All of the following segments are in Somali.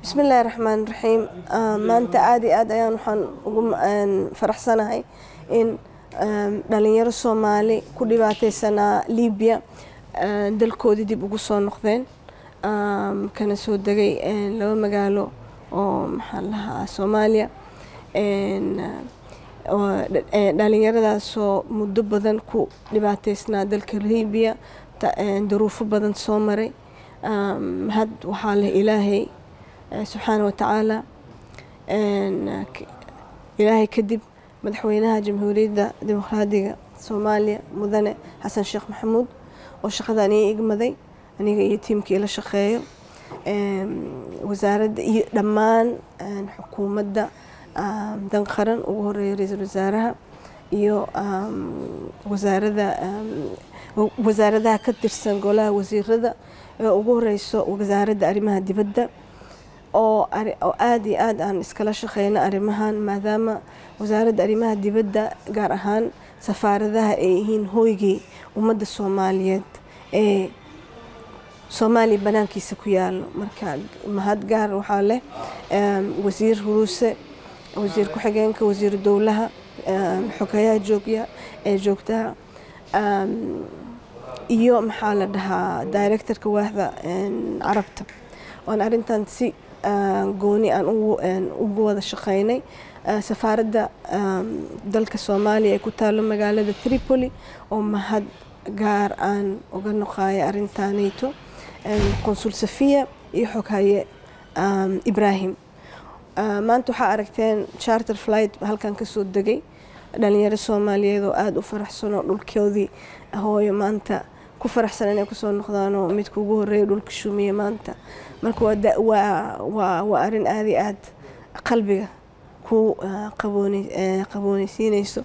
bismillaahi raxmaan raxiim maanta aada iyo aad ayaan waxaan ugu faraxsanahay in dhalinyaro soomaali ku dhibaateysanaa libiya dalkoodii dib ugu soo noqdeen kana soo degay laba magaalo oo maxaa lahaa soomaaliya dhalinyaradaasoo muddo badan ku dhibaateysnaa dalka libiya daruufo badan soo maray had waxaa leh ilaahay subxaana watacaala ilaahay kadib madaxweynaha jamhuuriyadda dimuqraadiga soomaaliya mudane xasan sheekh maxamuud oo shaqadan ii igmaday aniga iyo tiimkii la shaqeeyo wasaaradda iyo dhammaan xukuumadda dan qaran ugu horeeya ra-iisul wasaaraha iyo wasaarada wasaaradaha ka tirsan golaha wasiirada ee ugu horeyso wasaaradda arrimaha dibadda oo aada iyo aad aan iskala shaqeyno arrimahan maadaama wasaaradda arrimaha dibadda gaar ahaan safaaradaha ay yihiin hooygii ummadda soomaaliyeed ee soomaaliya banaankiisa ku yaalo marka mahad gaar waxaa leh wasiir huruuse wasiir ku-xigeenka wasiiru dowlaha xogayaha joogya ee joogtaha iyo maxaa la dhahaa directorka waaxda carabta oan arrintan si gooni aan ugu wada shaqeynay safaaradda dalka soomaaliya ee ku taalo magaalada tripoli oo mahad gaar aan uga noqayo arrintanayto consul safiya iyo xoghaye ibrahim maanta waxaa aragteen charter flight halkan kasoo degay dhalinyaro soomaaliyeed oo aada u faraxsan oo dhulkoodii hooyo maanta ku faraxsan inay kusoo noqdaan oo midka ugu horeeya dhulka shumiye maanta marka waa arrin aada iyo aad qalbiga ku qabooneysiineyso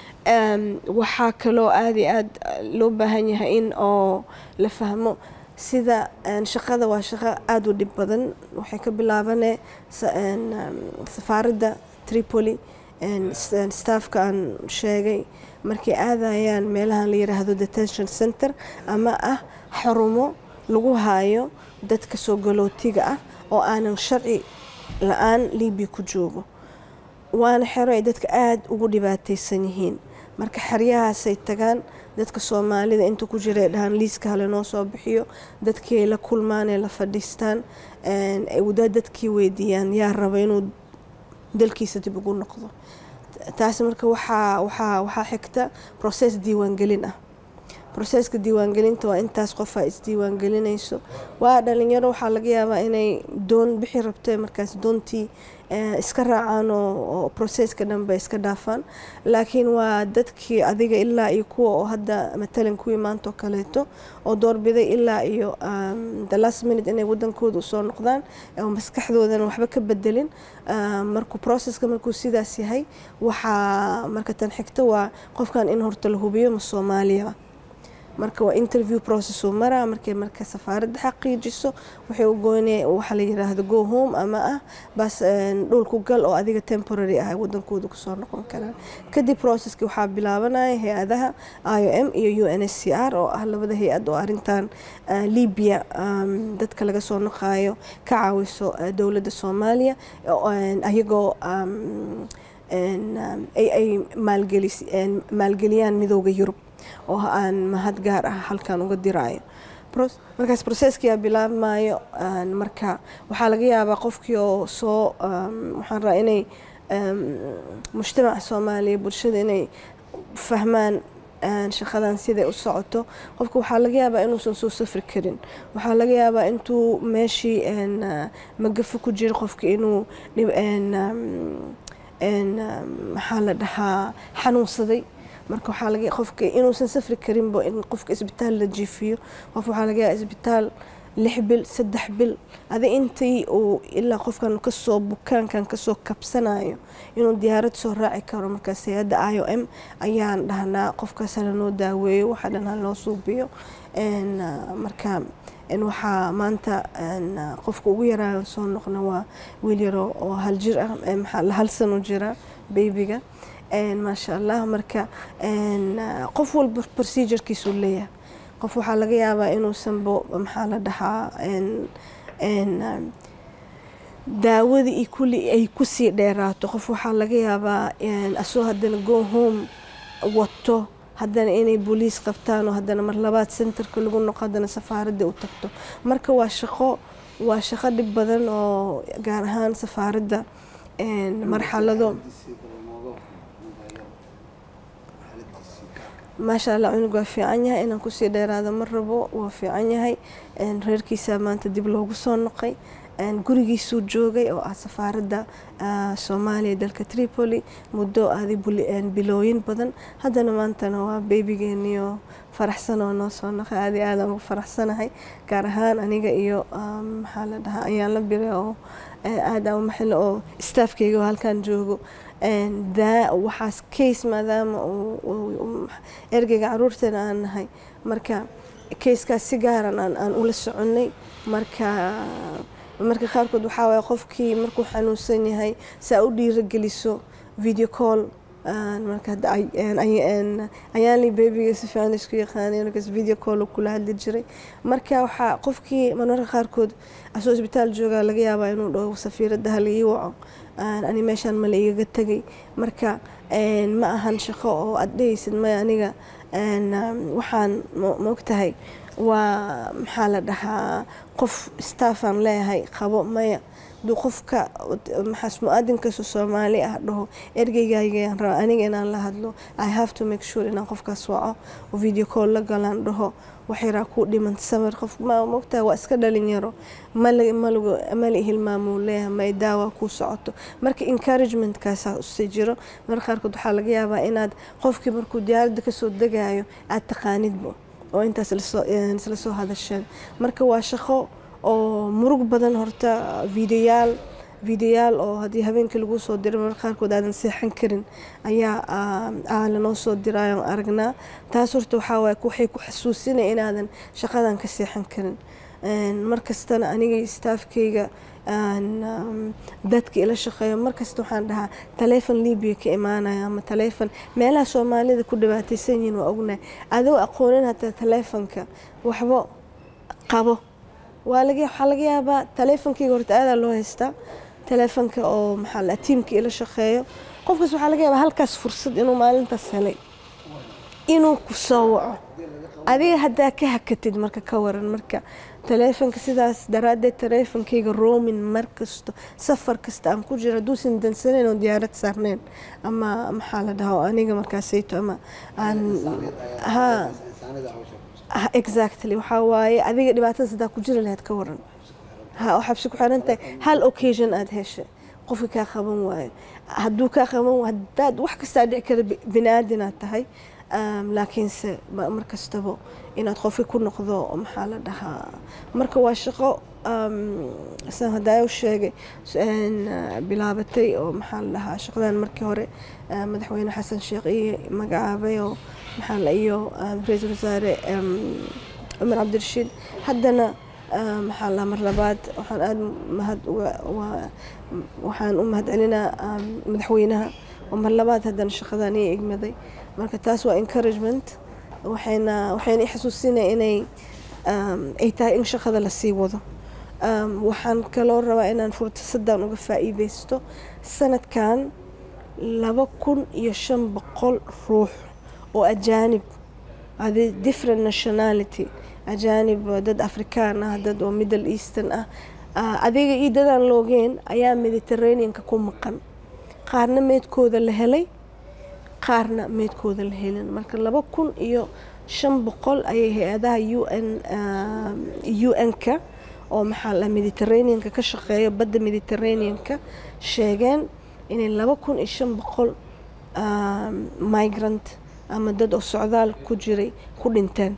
waxaa kaloo aada iyo aad loo baahan yahay in oo la fahmo sida shaqada waa shaqo aada u dhib badan waxay ka bilaabanee safaaradda tripoli staffka aan sheegay markay aadayaan meelahan la yiraahdo detention center ama ah xarumo lagu haayo dadka soo galootiga ah oo aanan sharci la-aan libiya ku joogo waana xero ay dadka aada ugu dhibaateysan yihiin marka xeryahaasay tagaan dadka soomaalida inta ku jira ay dhahaan liiska hale noo soo bixiyo dadkii ay la kulmaan ee la fadhiistaan dadkii weydiiyaan yaa raba inuu dalkiisa dib ugu noqdo taasi marka waxaa waxaa waxaa xigta process diiwaangelin ah processka diiwaangelinta waa intaas qofaa isdiiwaangelinayso waa dhalinyaro waxaa laga yaabaa inay doon bixi rabto markaas doontii iska raacaan oo processka dhanba iska dhaafaan laakiin waa dadkii adiga ilaa iyo kuwa oo hadda matalan kuwii maanta oo kaleeto oo doorbiday ilaa iyo the last minute inay wadankooda usoo noqdaan oo maskaxdoodana waxba ka bedelin markuu processka markuu sidaas yahay waxaa marka tan xigta waa qofkan in horta la hubiyo ma soomaaliyaba marka waa interview process uu maraa markay marka safaaradda xaqiijiso waxay u goynaya waxa la yiraahdo go home ama ah bas dhulku gal oo adiga temporary ah wadankooda kusoo noqon karaan kadib processki waxaa bilaabanaya hay-adaha i o m iyo u n s c r oo ah labada hay-ad oo arrintan libya dadka laga soo noqayo ka caawiso dowladda soomaaliya ayagoo ay maalgeliyaan midooda yurub oo aan mahad gaar ah halkan uga diraayo markaas processkiyaa bilaabmayo marka waxaa laga yaabaa qofkii oo soo waxaan rabaa inay mujtamaca soomaaliya bulshada inay fahmaan shaqadan siday u socoto qofka waxaa laga yaabaa inuusan soo safri karin waxaa laga yaabaa intuu meeshii magafo ku jiro qofka inuu maxaa la dhahaa xanuunsaday marka waxaa laga qofka inuusan safri karinba in qofka isbitaal la jiifiyo qof waxaa laga yaaba isbitaal lix bil saddex bil adi intii uu ilaa qofkan kasoo bukaankan kasoo kabsanayo inuu diyaarad soo raaci karo markaas hay-adda i o m ayaan dhahnaa qofkaas hala noo daaweeyo waxaa dhan hala noo suubiyo marka waxaa maanta qofka ugu yaraayo soo noqna waa wiil yaro oo hal jir ah maxaa hal sano jira baybiga maasha allah marka qof walba procedurekiisuu leeyahay qof waxaa laga yaabaa inuusanbo maxaa la dhahaa daawadii iyo kulli ay kusii dheeraato qof waxaa laga yaabaa asoo haddana go home wato haddana inay booliis qabtaan oo haddana mar labaad centerka lagu noqo haddana safaaradda u tagto marka waa shaqo waa shaqo dhib badan oo gaar ahaan safaaradda marxalado maasha allah cunug waa fiican yahay inaan kusii dheeraado ma rabo waa fiican yahay reerkiisaa maanta dib loogu soo noqay gurigiisuu joogay oo ah safaaradda soomaaliya dalka tripoli muddo aaday bilooyin badan haddana maantana waa beebigeeniyo faraxsan oo noo soo noqay aadi aadaan ugu faraxsanahay gaar ahaan aniga iyo maxaa la dhahaa ayaan la biray oo aada u maxilo oo staafkeyga oo halkan joogo waxaas case maadaama ergeyga caruurteena aan nahay marka kayskaas si gaaran aan ula soconay marka marka qaarkood waxaa waaya qofkii markuu xanuunsan yahay saa u dhiirageliso video call marka ayaanli bebiga si fiican isku yaqaanay markaas video call kula hadli jiray marka waxaa qofkii marmarka qaarkood asoo isbitaal joogaa laga yaabaa inuu dhaho safiiradda hala ii waco ani meeshaan mala igaga tegay marka ma ahan shaqo oo aad dhehaysid maya aniga waxaan maogtahay waa maxaa la dhahaa qof staffaan leeyahay qabo maya duu qofka maxaas mu-aadinkaasoo soomaali ah dhaho ergeygaygaan raba aniga inaan la hadlo i have to make sure inaan qofkaas waco oo video call la galaan dhaho waxyaraa kuu dhiman samir qof ma mogtaha waa iska dhalinyaro mala hilmaamuu leeyahay may daawa kuu socoto marka encouragementkaasaa usi jiro marka qaarkood waxaa laga yaabaa inaad qofkii markuu diyaaradda kasoo degaayo aad taqaanidbo oo intaas isla soo hadasheen marka waa shaqo oo murug badan horta videoyaal videoyaal oo haddii habeenkii lagu soo diray marka qaarkood aadan seexan karin ayaa lanoo soo diraayo aragnaa taas horta waxaa waay waxay ku xasuusinaya inaadan shaqadan ka seexan karin markastana aniga staafkeyga dadka ila shaqeeyo markasta waxaan dhahaa taleefon libiya ka imaanaya ama taleefon meelaha soomaalida ku dhibaataysan yihiin waa ognahay adoo aqoonin hataa taleefonka waxba qabo waxaa laga yaabaa taleefonkeyga horta aadaa loo haystaa taleefonka oo maxaa la tiimka ila shaqeeyo qofkaas waxaa laga yaabaa halkaas fursad inuu maalintaas helay inuu ku soo waco adiga haddaa ka hakatid marka ka waran marka taleefonka sidaas daraaddeed taleefonkeyga roomin mar kasto safar kasta aan ku jiro hadduusan dansaneyn oo diyaarad saarneyn ama maxaa la dhahaa aniga markaasayto ama aan ha exactly waxaa waaye adiga dhibaatadaas haddaa ku jiri lahayd ka waran ha oo xabsi ku xiran tahay hal occasion aada heshay qofka kaa qaban waayo hadduu kaa qaban haddaad wax kastaa dhici kara bini-aadinaad tahay laakiinse mar kastaba inaad qofki ku noqdo maxaa la dhahaa marka waa shaqo saan hadaayo sheegay bilaabatay oo maxaa la dhahaa shaqadan markii hore madaxweyne xasan sheekh iyo magacaabay oo maxaa la iyo ra-iisul wasaare cumar cabdirashiid haddana maxaa la mar labaad waxaan aada mahad waxaan u mahad celinaa madaxweynaha oo mar labaad haddana shaqadan ii igmaday marka taas waa encouragement waxayna waxayna i xasuusinaya inay ay tahay in shaqada lasii wado waxaan kaloo rabaa inaan fursadan uga faa'iideysto sanadkan laba kun iyo shan boqol ruux oo ajaanib adi different nationality ajaanib dad afrikaan ah dad oo middle eastern ah adiga iyo dadaan loogeen ayaa mediterraneanka ku maqan qaarna meedkooda la helay qaarna meedkooda la helin marka laba kun iyo shan boqol ayay hay-adaha u n u n-ka oo maxaa la mediterraneanka ka shaqeeya badda mediterraneanka sheegeen inay laba kun iyo shan boqol migrant ama dad oo socdaal ku jiray ku dhinteen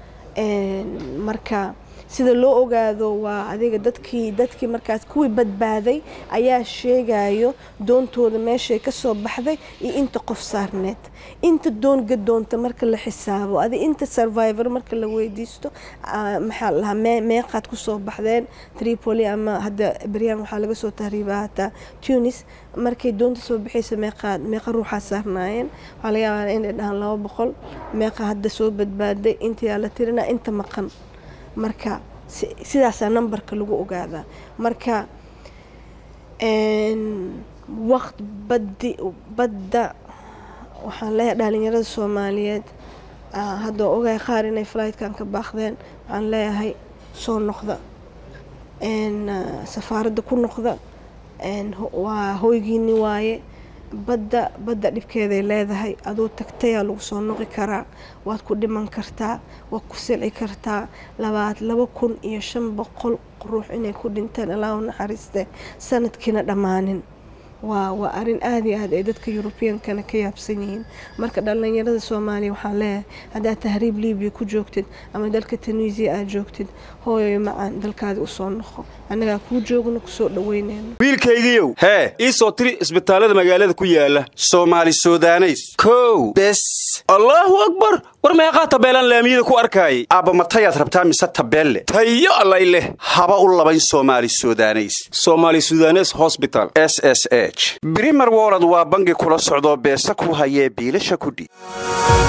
marka sida loo ogaado waa adiga dadkii dadkii markaas kuwii badbaaday ayaa sheegayo doontooda meeshay kasoo baxday iyo inta qof saarneed inta doon gadoonta marka la xisaabo adi inta survivor marka la weydiisto maxaa lahaa meeqaad kusoo baxdeen tripoli ama hadda beryaan waxaa laga soo tahriibaa hataa tunis markay doonta soo bixaysa meeqaad meeqa ruuxaa saarnaayeen waxaa laga yaabaa inay dhahaan laba boqol meeqa hadda soo badbaaday intayaa la tirinaa inta maqan marka sidaasaa numberka lagu ogaadaa marka waqt badi badda waxaan leeyahay dhalinyarada soomaaliyeed hadda ogahay qaar inay flightkan ka baaqdeen waxaan leeyahay soo noqda safaaradda ku noqda waa hoygiini waaye badda badda dhibkeeday leedahay adoo tagtayaa lagu soo noqi karaa waad ku dhiman kartaa waad ku silci kartaa labaad laba kun iyo shan boqol ruux inay ku dhinteen allahu naxariiste sanadkiina dhammaanin waa waa arrin aada iyo aad ay dadka yurubiyankana ka yaabsan yihiin marka dhallinyarada soomaaliya waxaan leeyahay haddaad tahriib libiya ku joogtid ama dalka tunisiya aad joogtid hooyoy macaan dalkaadi usoo noqo annagaa kuu joogno kusoo dhaweyneyno wiilkaygiiow hee ii soo tiri isbitaallada magaalada ku yaala soomaali sudaneys kow bes allaahu akbar war meeqaa tabeelaan laamiyada ku arkaayay aabba matayaad rabtaa mise tabeelle tayo allay leh haba u labayn soomaali sudaneys somaali sudanes hosbital s s h brimer wolod waa bangi kula socdoo beesa ku hayee biilasha kudhiib